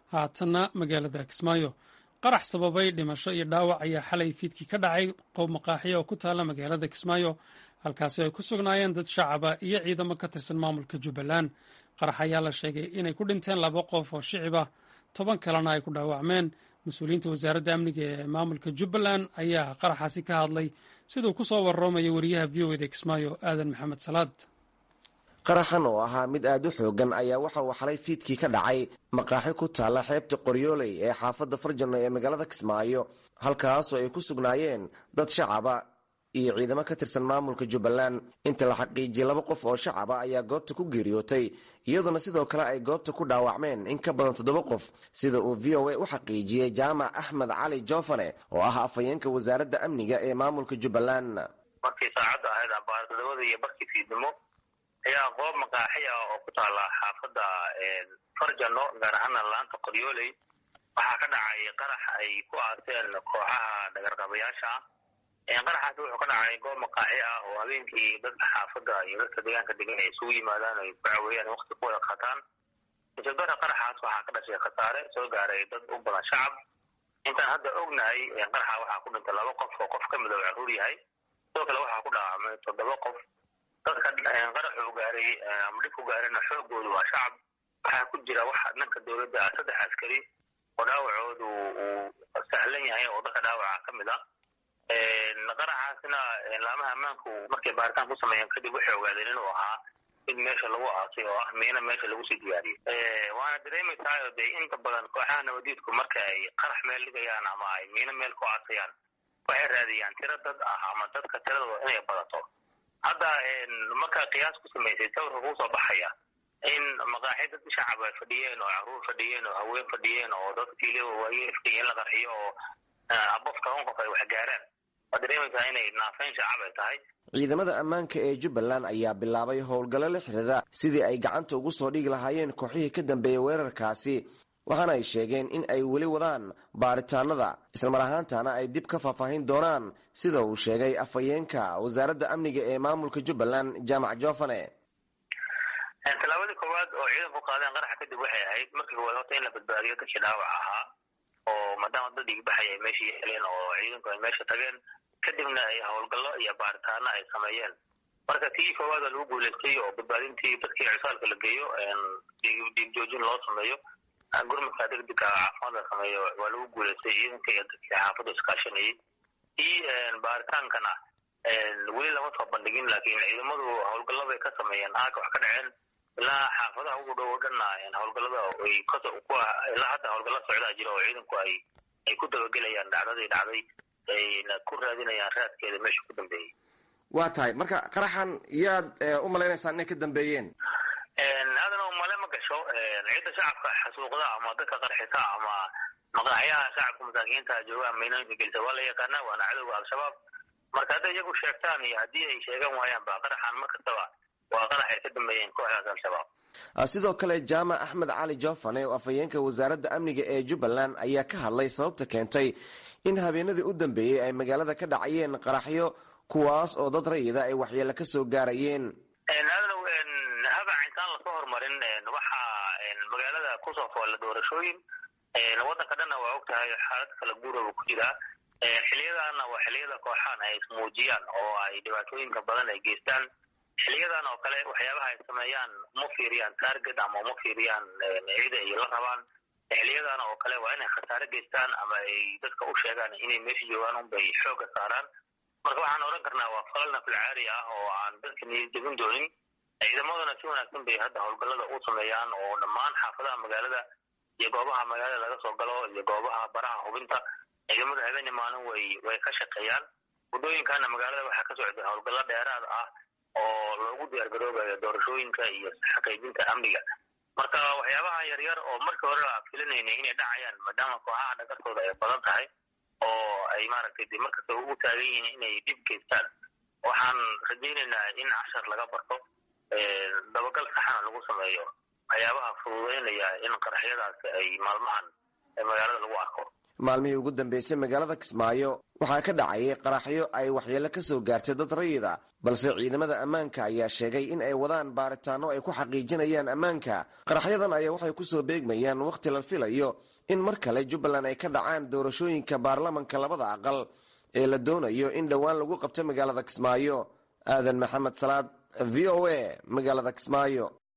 haatanna magaalada kismaayo qarax sababay dhimasho iyo dhaawac ayaa xalay fiidkii ka dhacay qowb maqaaxiya oo ku taalla magaalada kismaayo halkaasi ay ku sugnaayeen dad shacaba iyo ciidamo ka tirsan maamulka jubbaland qarax ayaa la sheegay inay ku dhinteen laba qof oo shicib ah toban kalena ay ku dhaawacmeen mas-uuliyiinta wasaaradda amniga ee maamulka jubbaland ayaa qaraxaasi ka hadlay siduu ku soo warroomaya wariyaha v o eda kismaayo aadan maxamed salaad qaraxan oo ahaa mid aad u xoogan ayaa waxa uu xalay fiidkii ka dhacay maqaaxi ku taalla xeebta qoryooley ee xaafadda farjano ee magaalada kismaayo halkaasoo ay ku sugnaayeen dad shacaba iyo ciidamo ka tirsan maamulka jubbaland inta la xaqiijiyey laba qof oo shacaba ayaa goobta ku geeriyootay iyadoona sidoo kale ay goobta ku dhaawacmeen in ka badan toddoba qof sida uu v o a u xaqiijiyey jaamac axmed cali joofane oo ah afhayeenka wasaaradda amniga ee maamulka jubbaland markii saacadda ahayd ambaardadawada iyo barkii fiidnimo ayaa qoob maqaaxi ah oo ku taalla xaafadda farjano gaar ahaana laanta qoryooley waxaa ka dhacay qarax ay ku aaseen kooxaha dhagarqabayaasha ah qaraxaasi wuxuu ka dhacay goob maqaaxi ah oo habeenkii dadka xaafadda iyo dadka deegaanka degan ay isugu yimaadaan ay ku caweeyaan wakti ku wada qataan isabara qaraxaas waxaa ka dhashay khasaare soo gaaray dad u badan shacab intaan hadda ognahay qaraxa waxaa ku dhintay laba qof oo qof ka mid oo caruur yahay sidoo kale waxaa ku dhaawacmay toddoba qof dadka qaraxuu gaaray ama dhibku gaarayna xoogoodu waa shacab waxaa ku jira waxa dhanka dowladda ah saddex askari oo dhaawacoodu uu sahlan yahay oo dadka dhaawaca ka mid ah qaraxaasna laamaha ammaanku markay baaritaan ku sameeyeen kadib waxay ogaadeen inuu ahaa mid meesha lagu aasay oo ah miina meesha lagu sii diyaariyey waana dareemaysaayoo dee inta badan kooxaha nabadiidku marka ay qarax meel dhigayaan ama ay miino meel ku aasayaan waxay raadiyaan tiro dad ah ama dadka tiradooda inay badato hadda markaa qiyaas ku samaysay sawirka kuu soo baxaya in maqaaxi dad shacab ay fadhiyeen oo caruur fadhiyeen oo haween fadhiyeen oo dad kiile waaye fadhiyeen la qarxiyo oo abof toban qof ay wax gaaraan waad dareemaysaa inay naafeyn shacab ay tahay ciidamada ammaanka ee jubbaland ayaa bilaabay howlgallo la xiriira sidii ay gacanta ugu soo dhigi lahaayeen kooxihii ka dambeeyey weerarkaasi waxaana ay sheegeen in ay weli wadaan baaritaanada islamar ahaantana ay dib ka faahfaahin doonaan sida uu sheegay afhayeenka wasaaradda amniga ee maamulka jubbaland jaamac joofane tallaabadii koowaad oo ciidanku qaadeen qaraxa kadib waxay ahayd markii koowaad horta in la badbaadiyo dadkii dhaawac ahaa oo maadaama dad dhiigbaxay ay meesha yeeleen oo ciidanku ay meesha tageen kadibna ay howlgallo iyo baaritaano ay sameeyeen marka tii koowaad waa lagu guulaystay oo badbaadintii dadkii cisaalka la geeyo dhiig joojin loo sameeyo gurmadka degdega caafimaad la sameeyo waa lagu guulaystay ciidanka iyo dadkii xaafadda iskaashanayay tii baaritaankana weli lama soo bandhigin laakiin ciidamadu howlgallo bay ka sameeyeen aaga wax ka dhaceen ilaa xaafadaha ugu dhow oo dhanna howlgallada ay ilaa hadda howlgalla socdaa jira oo ciidanku ay ay ku dabagelayaan dhacdadii dhacday ayna ku raadinayaan raadkeeda meesha ku dambeeyey waa tahay marka qaraxan yaad u malaynaysaa inay ka dambeeyeen aadana umale ma gasho cidda shacabka xasuuqda ama dadka qarxisa ama maqaaxyaha shacabka masaakiinta joogaan maynooyinka gelisa waa la yaqaanaa waana cadowga al-shabaab marka hadday iyagu sheegtaan iyo haddii ay sheegan waayaan ba qaraxan mar kastaba waa qarax ay ka dambeeyeen kooxdaas al-shabaab sidoo kale jaamac axmed cali joofane oo afhayeenka wasaaradda amniga ee jubbaland ayaa ka hadlay sababta keentay in habeenadii u dambeeyey ay magaalada ka dhacayeen qaraxyo kuwaas oo dad rayida ay waxyeelo ka soo gaarayeen aadanow habac intaan lasoo horumarin waxaa magaalada kusoo foolla doorashooyin waddanka dhanna waa og tahay xaalad kala guuraba ku jiraa xiliyadaana waa xiliyada kooxaan ay ismuujiyaan oo ay dhibaatooyinka badan ay geystaan xiliyadan oo kale waxyaabaha ay sameeyaan uma fiiriyaan target ama uma fiiriyaan cida ay la rabaan xiliyadan oo kale waa inay khasaare geystaan ama ay dadka u sheegaan inay meesha joogaan unbay xooga saaraan marka waxaan odhan karnaa waa falal nafilcaari ah oo aan dadka niyad jebin doonin ciidamaduna si wanaagsan bay hadda howlgallada u sameeyaan oo dhammaan xaafadaha magaalada iyo goobaha magaalada laga soo galo iyo goobaha baraha hubinta ciidamada habeeni maalin way way ka shaqeeyaan waddooyinkana magaalada waxaa ka socda howlgallo dheeraad ah oo loogu diyaargaroobayo doorashooyinka iyo xaqiijinta amniga marka waxyaabaha yaryar oo markii hore la filinayna inay dhacayaan maadaama kooxaha dhagartooda ay badan tahay oo ay maaragtay de markasta ugu taagan yihiin inay dhib geystaan waxaan rajaynaynaa in cashar laga barto dabagal saxana lagu sameeyo waxyaabaha fududeynaya in qaraxyadaasi ay maalmahan magaalada lagu arko maalmihii ugu dambeysay magaalada kismaayo waxaa ka dhacayay qaraxyo ay waxyeelo ka soo gaartay dad rayida balse ciidamada ammaanka ayaa sheegay in ay wadaan baaritaano ay ku xaqiijinayaan ammaanka qaraxyadan ayaa waxay kusoo beegmayaan wakhti la filayo in mar kale jubbaland ay ka dhacaan doorashooyinka baarlamanka labada aqal ee la doonayo in dhowaan lagu qabto magaalada kismaayo aadan maxamed salaad v o a magaalada kismaayo